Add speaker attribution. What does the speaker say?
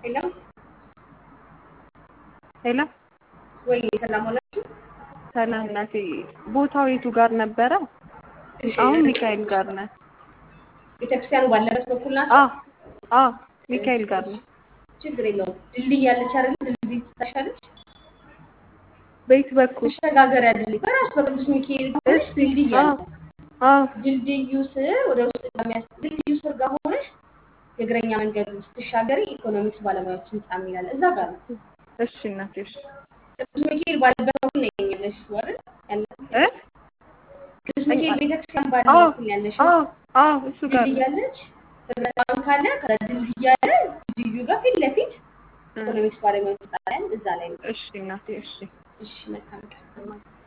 Speaker 1: ሄሎ
Speaker 2: ሄሎ
Speaker 1: ወይ ሰላም ሆናችሁ?
Speaker 2: ሰላም ናት። ቦታው የቱ ጋር ነበረ?
Speaker 1: እሺ
Speaker 2: አሁን ሚካኤል ጋር ነን።
Speaker 1: ቤተክርስቲያኑ ባለበት በኩል ናት።
Speaker 2: አዎ አዎ ሚካኤል ጋር ነው።
Speaker 1: ችግር የለውም። ድልድይ ያለች አይደል? ድልድይ ትታሻለች።
Speaker 2: በየት በኩል?
Speaker 1: መሸጋገሪያ ድልድይ በራሱ በቅዱስ ሚካኤል ሆነሽ
Speaker 2: እሺ
Speaker 1: ድልድይ
Speaker 2: አዎ
Speaker 1: አለ።
Speaker 2: አዎ
Speaker 1: ድልድዩ ስር ወደ ውስጥ ከሚያስ ድልድዩ ስር ጋር ሆነሽ የእግረኛ መንገዱ ስትሻገሪ ኢኮኖሚክስ ባለሙያዎች ህንጻ የሚላል እዛ ጋር ነው።
Speaker 2: እሺ እናቴ እሺ
Speaker 1: ቅዱስ ሚካኤል ባለበት በኩል ነው ያለሽው አይደል? ያለሽው
Speaker 2: እ
Speaker 1: ቅዱስ ሚካኤል ቤተክርስቲያን ባለ
Speaker 2: አዎ
Speaker 1: በኩል ያለሽው
Speaker 2: አዎ አዎ እሱ ጋር
Speaker 1: ድልድይ
Speaker 2: ነው።
Speaker 1: ያለች ህብረት ባንክ አለ። ከድልድይ አለ። ድልድዩ ጋር ፊት ለፊት
Speaker 2: እ
Speaker 1: ኢኮኖሚክስ ባለሙያዎች ህንጻ ላይ እዛ ላይ ነው።
Speaker 2: እሺ እናቴ እሺ
Speaker 1: እሺ መልካም ቀን።